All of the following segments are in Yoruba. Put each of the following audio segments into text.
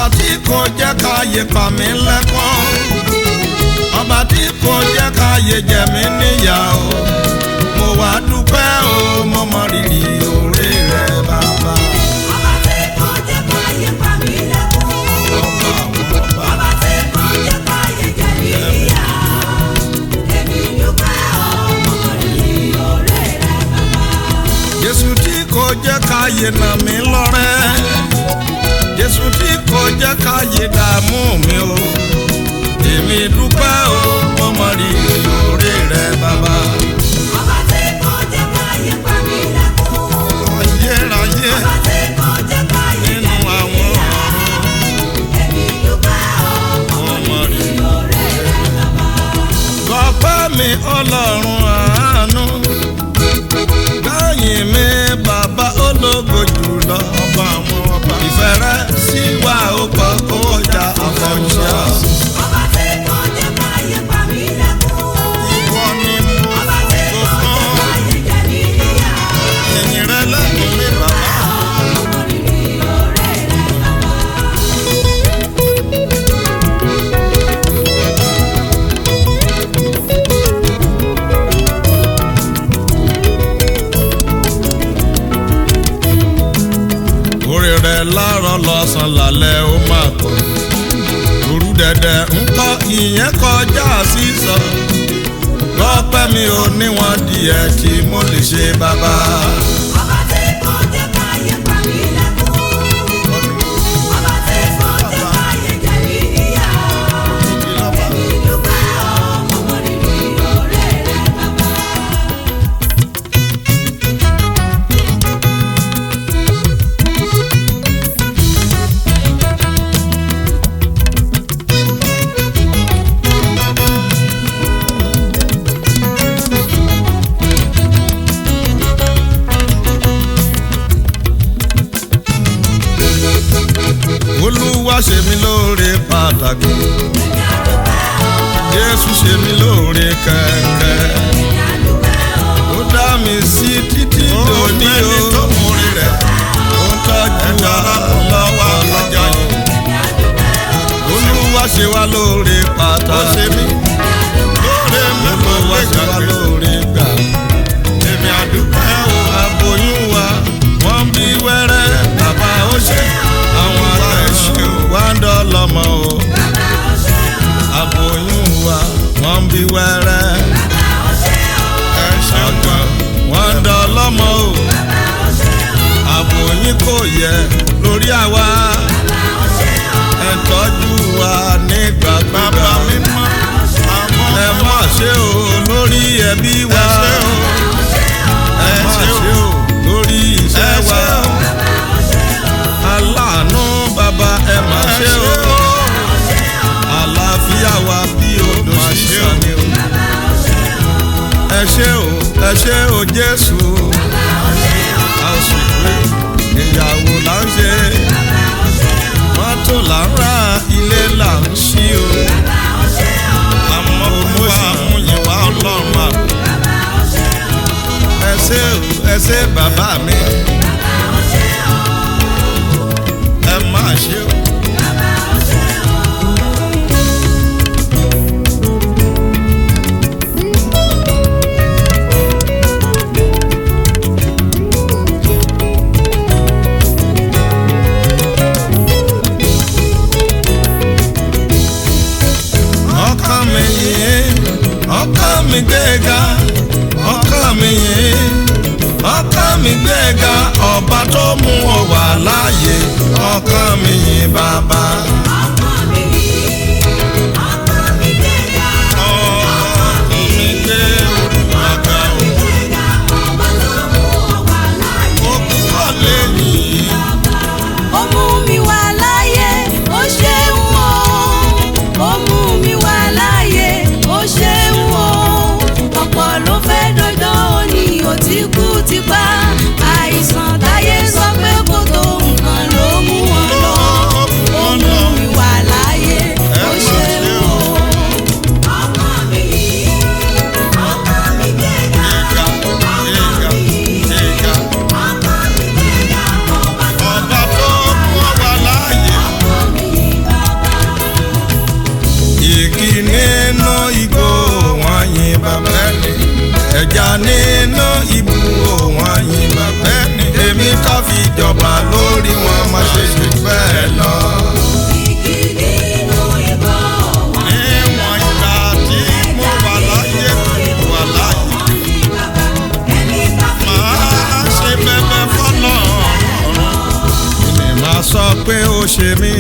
tí kò jẹ́ káyé pa mí lẹ́kún ọba tí kò jẹ́ káyé jẹ mí níyà o mo wá dúpẹ́ o mo mọ rírì oore rẹ bàbá. Ọba tí kò jẹ́ káyé pa mí lẹ́kún. ọba àwọn ọba. Ọba tí kò jẹ́ káyé jẹ mí níyà. Èmi dúpẹ́ ọmọ rírì oore rẹ̀ bàbá. Jésù tí kò jẹ́ káyé nà mí lọ́rẹ́ Jésù tí kò jẹ́ káyé dààmú mi o èmi dúpẹ́ o mo mọ rírì oore rẹ bàbá. Ọba tí kò jẹ́ káyé pa mí lẹ́kún. ayérayé Ọba tí kò jẹ́ káyé jẹ nínú mí àwọn níyà. ọ̀run Èmi dúpẹ́ ọmọ mo mọ rírì rírì. oore rẹ̀ bàbá. Gbọ́pẹ́ mi ọlọ́run àánú. Káyìn mi bàbá ológo jùlọ. Ọba àwọn ọba. Ìfẹ́ rẹ sí wa ó pọ̀ ó jà àfọ̀nṣá. Ọba tí kò jẹ́ káyé pa mí lẹ́kún. Ìwọ ni mo Ọba tí kò kò jẹ́ fún. káyé jẹ mí níyà. Ẹ̀yìn rẹ lẹ́nu mi bàbá. Ọmọ rírì oore rẹ̀ bàbá. Orí rẹ láàárọ̀ lọ́sàn-án lálẹ́ ó máa kọ̀. Òru dẹ̀dẹ̀ ń kọ́ ìyẹn kọjá sísọ. Gbọ́pẹ́ mi ò níwọ̀n díẹ̀ tí mo lè ṣe bàbá. Ọba tí kò jẹ́ káyé pa mí lẹ́kún. Ọba tí kò jẹ́ káyé jẹ mí níyà. Èmi dúpẹ́ ọmọ rírì oore rẹ̀ bàbá. olúwa ṣe mí lóore pàtàkì jésù ṣe mí lóore kẹ̀kẹ́ ó dá mi sí títí dòní o tó múri rẹ̀ ó tọ́jú wa lọ́wọ́ lọ́jọ́ yìí olúwa ṣe wá lóore pàtàkì lóore mi olúwa ṣe wá lóore gbà èmi àdúpẹ́ o aboyún wa wọ́n bí wẹ́rẹ́ bàbá ó ṣe àwọn aláìṣe wá ń dọ́lọ́mọ o aboyún wa wọ́n bí wẹ́rẹ́ ẹ̀ṣẹ̀ kan wọ́n ń dọ́lọ́mọ o aboyún kò yẹ lórí àwa ẹ tọ́jú wa nígbà gbàgbà mímọ́ ẹ má ṣe o lórí ẹbí wa ẹ má ṣe o lórí iṣẹ́ wa aláàánú bàbá ẹ má ṣe o àlàáfíà wa bí odò ṣíṣàn ni o ẹ ṣe o ẹ ṣe o Jésù a ó sì pé ìyàwó là ń ṣe mọ́tò là ń ra ilé là ń ṣí o àmọ́ mo sì mú yín wá ọlọ́run àbò ẹ ṣé o ẹ ṣé bàbá mi ẹ máa ṣe o. ọkàn mi yìí ọkàn mi gbéga ọkàn mi yìí ọkàn mi gbéga ọba tó mú ọ wà láàyè ọkàn mi yìí bàbá. Ọkọ mi yìí, ọkọ mi gbéga. ọkàn mi gbé ọkà Ọkọ mi gbéga, ọba tó mú ọ wà láàyè. òkú kọ́lé yìí. Ó mú mi wà láyé, ó ṣeun o. Ó mú mi wà láyé, ó ṣeun o. Ọ̀pọ̀ ló fẹ́ dọ́jọ́ òní, ó ti kú ti pa. Àìsàn táyé sọ pé kò tó nǹkan ló mú wọn lọ. Ó mú mi ẹja nínú ibú wọn yìí bàbá ẹni èmi ká fi jọba lórí wọn má ṣe ṣe bẹ́ẹ̀ lọ. Igi nínú igbó wọn ní níwọ̀n ìgbà tí mo wà láyé mo wà láyé ní bàbá. Ẹni bá fi máa ṣe bẹ́ẹ̀ fọ́nà ọ̀run. èmi máa sọ pé ó ṣe mí.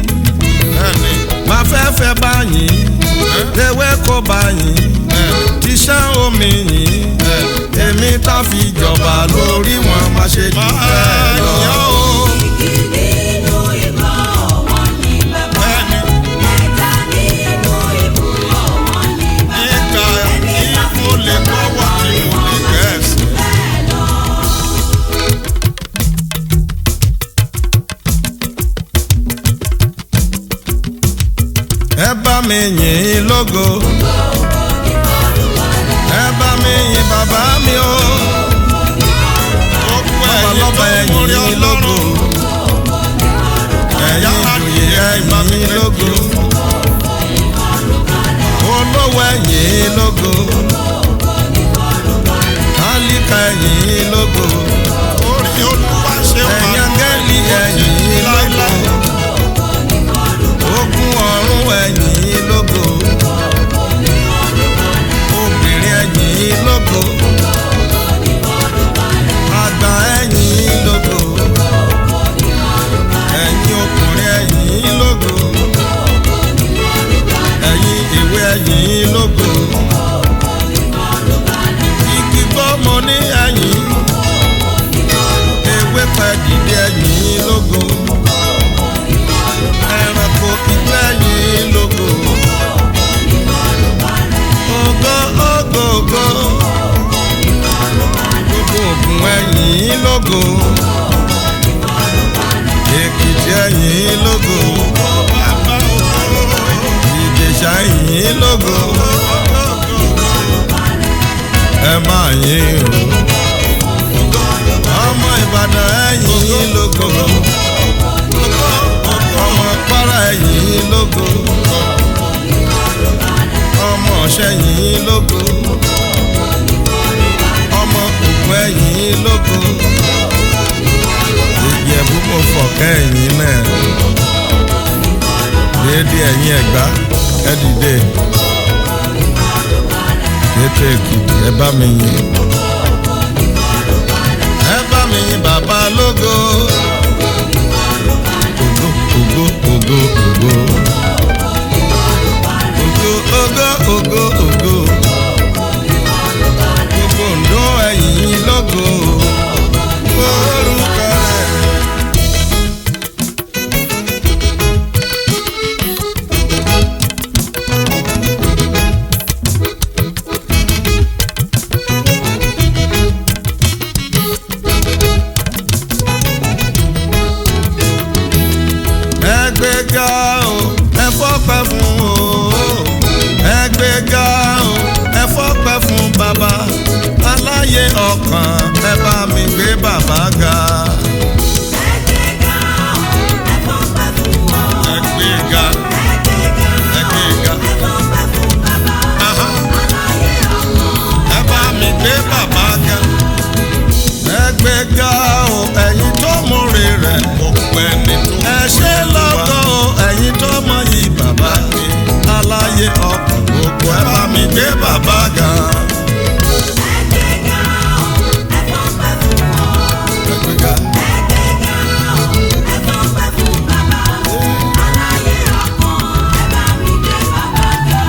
máa fẹ́ fẹ́ báyìí ewé kó báyìí tíṣẹ́ omi yìí èmi tá fi jọba lórí wọn má ṣe jù bẹ́ẹ̀ lọ. igi nínú igbó wọn ní bàbá. Ẹja nínú ibú wọn ní bàbá. nígbà tí mo lè gbọ́wọ́ tí mo lè gẹ̀ẹ́sì. Bẹ́ẹ̀ lọ. ẹ bá mi yìn ín lógo. ẹ bá mi yìn bàbá mi o. lọ́ba ẹ̀yìn yín lógo. ẹ̀yìn ìjòyè ẹ̀yìn yín lógo. olówó ẹ̀yìn yín lógo. kálíkà ẹ̀yìn yín lógo. orí olúwa ṣe wà ẹ̀yìn angẹ́lì ẹ̀yìn yín lógo. ogun ọ̀run ẹ̀yìn yín lógo. obìnrin ẹ̀yìn yín lógo. àgbà ẹ̀yìn yín lógo. ẹ̀yin ọkùnrin ẹ̀yìn yín lógo. ẹ̀yin ìwé ẹ̀yìn yín lógo. igi gbọ́mọ ní ẹ̀yìn. ewé pẹ́ dìde ẹ̀yìn yín lógo. ẹranko ìgbẹ́ ẹ̀yìn lógo. ògo ògo ògo. gbogbo ògùn ẹ̀yìn lógo. èkìtì ẹ̀yìn lógo. ìjẹ̀ṣà ẹ̀yìn lógo. ẹ máa yìn o. ọmọ ìbàdàn ẹ̀yìn lógo. ọmọ kwara ẹ̀yìn lógo. ọmọ ṣẹ̀yìn lógo. ọmọ ògùn ẹ̀yìn lógo. ìjẹ̀bú mo fọ̀kẹ́ ẹ̀yìn náà. déédé ẹ̀yìn ẹ̀gbá ẹ dìde. ètò èkìtì ẹ bá mi yìn. ẹ bá mi yìn bàbá lógo. ògo ògo ògo ògo. ògo ògo ògo ògo. gbogbo ǹdó ẹ̀yìn lógo. orúkọ rẹ̀. ẹgbẹ́gá o ẹ fọ́pẹ́ fún o ẹgbẹ́gá o ẹ fọ́pẹ́ fún bàbá aláyé ọkàn ẹ bá mi gbé bàbá ga. Ẹgbẹ́ga ẹ̀fọ́pẹ́ fún wọn. ẹgbẹ́gá Ẹgbẹ́ga ẹgbẹ́gá ẹ̀fọ́pẹ́ fún bàbá. aha, Aláyé ọkàn. ẹ bá mi gbé bàbá ga. ẹgbẹ́gá o ẹ̀yin tó múre rẹ̀ ọpẹ́ nínú ẹ ṣe lọ́gọ́ o ẹ̀yin tó mọ yìí bàbá aláyé ọkàn gbogbo ẹ bá mi gbé bàbá ga. Ẹgbẹ́ga ẹ̀fọ́pẹ́ fún wọn. ẹgbẹ́gá. Ẹgbẹ́ga ẹ̀fọ́pẹ́ fún bàbá. Aláyé ọkàn. Ẹ bá mi gbé bàbá ga.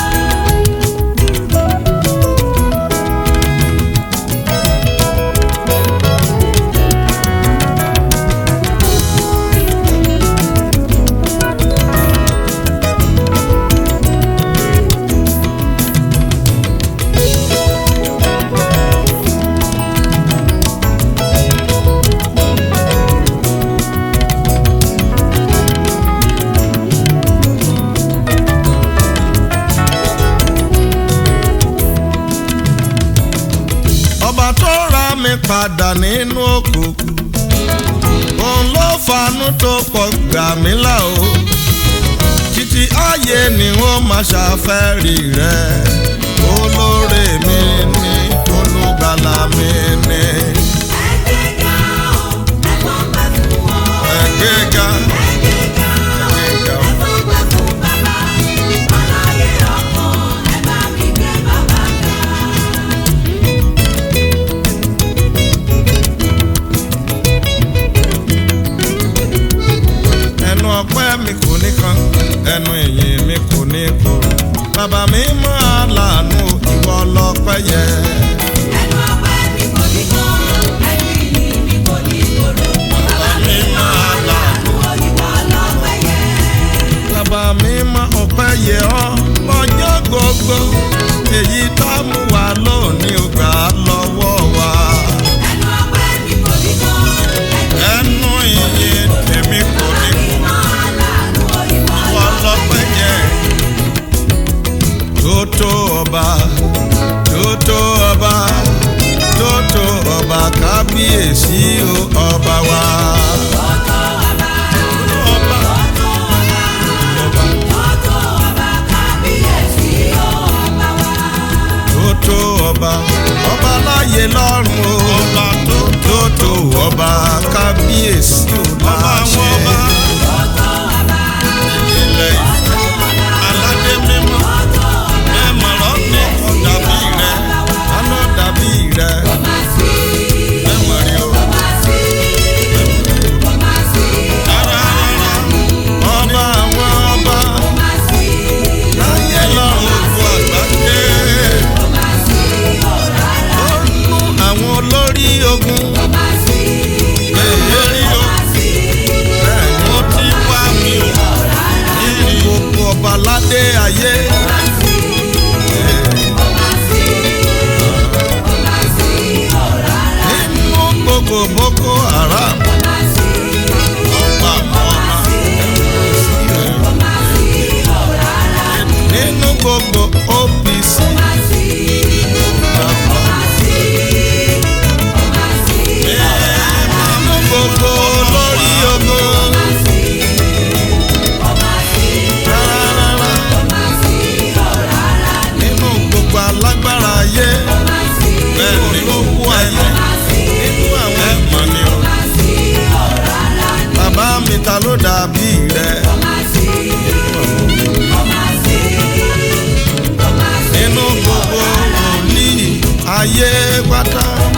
ọba tó ra mi padà nínú òkùnkùn òun ló fanú tó pọ̀ gbà mí là o títí ayé ni wọ́n máa ṣàfẹ́rí rẹ̀ olóore mi ní olùgbàlà mi ni. ẹgbẹ́ga o ẹ̀fọ́ pẹ́ fún wọn. ẹgbẹ́ga ẹgbẹ́ga o ẹgbẹ́ga o. ẹ̀fọ́ pẹ́ fún bàbá. ọláyé ọkàn ẹ bá mi gbé bàbá ga. ẹnu ọpẹ́ mi kò ní kan ẹnu ìyìn mi kò ní korò bàbá mi máa lànà ìwọ lọ́pẹ́ yẹ. ẹnu ọpẹ́ mi kò ní kán ẹnu ìyìn mi kò ní korò. bàbá mi máa lànà òyìnbó ọlọ́pẹ́ yẹ. bàbá mi máa ọpẹ́ yẹ ọ́ lọ́jọ́ gbogbo èyí tá a mú wa lónìí ó gbà á lọ́wọ́ wa. ẹnu ọpẹ́ mi kò ní kán ẹnu ẹnu ìyìn tèmi kò ní mi máa lànà òyìnbó ìwọ lọ́pẹ́ yẹ. tótó ọba tótó ọba tótó ọba kábíyèsí o ọba wa. ọ̀tọ̀ ọba ọba ọ̀tọ̀ ọba kábíyèsí ọba wa. tótó ọba ọba láyé lọ́run o. ọba tó tótó ọba kábíyèsí o láṣẹ. ọ̀tọ̀ ọba ilẹ̀ aládé mímọ́ mẹ́mọ̀rọ́ ní ọ̀dàbí rẹ̀ dáná dàbí rẹ̀ ọba sí mẹ́mọ̀rí o. ọba sí ọba sí rárá rárá ọba àwọn ọba ọba sí láyé lọ́run gbogbo àgbáyé. ọba sí ọ̀rá ó mú àwọn olórí ogun ọba sí lórí o. ọba sí bẹ́ẹ̀ ni ó ti wá mi o. nínú gbogbo ọba ládé ayé. ọba sí ọba sí ọba sí ọ̀rá nínú gbogbo boko haram. ọba sí ọba àwọn ọba. ọba sí ọ̀rá nínú gbogbo OPC. ọba sí ọba sí ọba sí nínú gbogbo olórí ogun. ọba sí ọba sí rárá ọba sí ọ̀rá nínú gbogbo alágbára ayé. ọba sí bẹ́ẹ̀ ni ó kú ayé. ọba sí nínú àwọn ẹ̀mọ́ ni o. ọba sí ọ̀rá bàbá mi ta ló dàbí rẹ̀. ọba sí ọba sí ọba sí nínú gbogbo wòlíì ayé pátá.